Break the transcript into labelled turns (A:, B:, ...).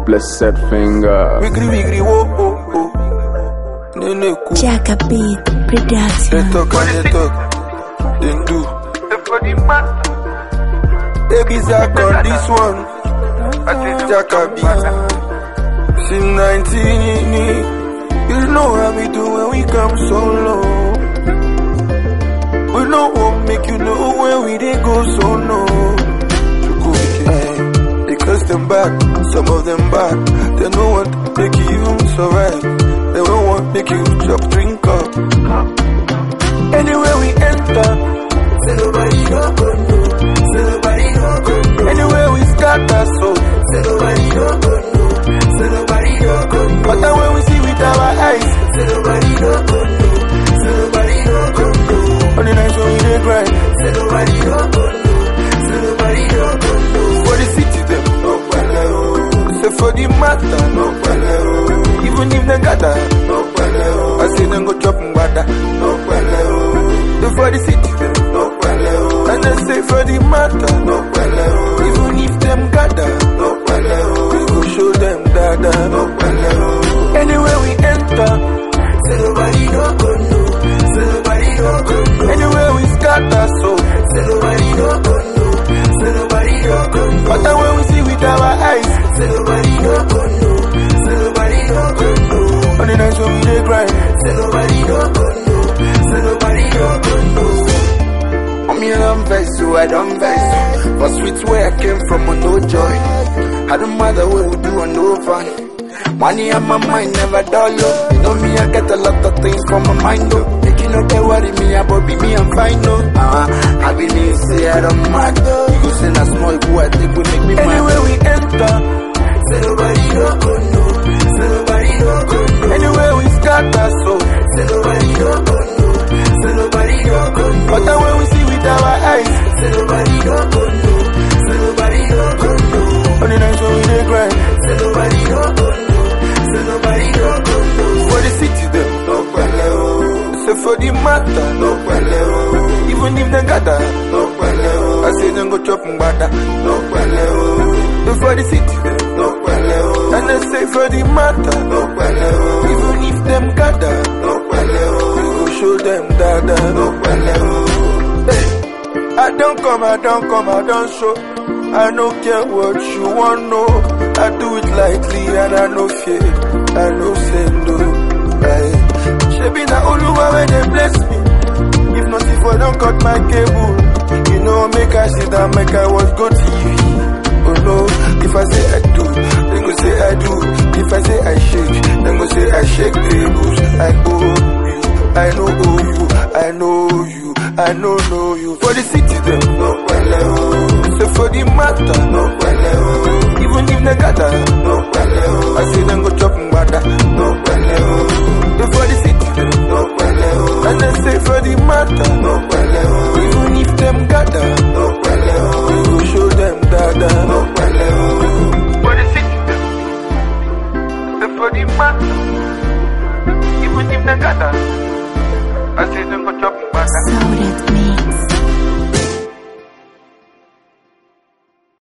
A: blessed finger.
B: Wigri wigri wo oh oh. Nene cool.
C: Jacka Beat
B: They
C: Production.
B: talk and they talk. They do. Baby Zach on this one. Jacka beat. Since 19, you know how we do when we come solo. We know what make you know when we dey go solo. Hey, they curse them back, some of them bad. They know what make you survive. They don't want make you chop drink up. Anywhere we enter, say nobody no go know. Say nobody no go know. Anywhere we scatter, so say nobody no go know. Say nobody no go know. But then when we see with our eyes, say nobody no go know. Say nobody no go know. On the nights when we dey grind, say nobody no go know. Say nobody no go know. For the city them, no pele oh. Say for the matter, no pele oh. Even if they gather, no pele oh. I say them go chop mbada, no pele oh. Say for the city them, no pele oh. And I say for the matter, no pele oh. Even if them gather, no pele oh. We go show them dada, no pele oh. Anywhere we enter, say nobody no go know. Say nobody no go know. Anywhere we scatter, so say nobody no go know. Say nobody no go know. But then when we see with our eyes, say nobody no go know. Say nobody no go know. On the nights when we dey grind, say nobody no go know. Say nobody no go know. I'm here on vex, so I don't vex. For sweet where I came from, on no joy. I don't matter what we do, on no fun. Money on my mind, never dull, oh. You know me, I get a lot of things from my mind, oh. Make you know they worry me, about be me, I'm fine, oh. Uh-huh. I believe, say I don't mad, oh. You go send a small boy, I think will make me mad. Anywhere we enter, say nobody no go know. Say nobody no go know. Anywhere we scatter, so say nobody no go know. Say nobody no go know. But then when we see with our eyes, say nobody no go know. Say nobody no go know. On the nights when we dey grind, say nobody no go know. Say nobody no go know. For the city them, no pele oh. Say for the matter, no pele oh. Even if they gather, no pele oh. I say them go chop mbada, no pele oh. Say for the city them, no pele oh. And I say for the matter, no pele oh. Even if them gather, no pele oh. We go show them dada, no pele oh. Hey. I don't come, I don't come, I don't show. I don't care what you want, no. I do it lightly and I no fear. I no send no. Right. Shebi na Oluwa when they bless me. If not, if I don't cut my cable, you know, make I sit down, make I watch go TV. Oh no, if I say I do, they go say I do. If I say I shake, they go say I shake tables. I owe you, I know owe you, I know you, I know know you. For the city, them no pele oh. Say for the matter, no pele oh. Even if they gather, no pele oh. I say them go chop mbada, no pele oh. Say for the city, them no pele oh. And I say for the matter, no pele oh. Even if them gather, no pele oh. We go show them dada, no pele oh. For the city, them. Say for the matter. Even if they gather, I say them go chop mbada.
C: Sauret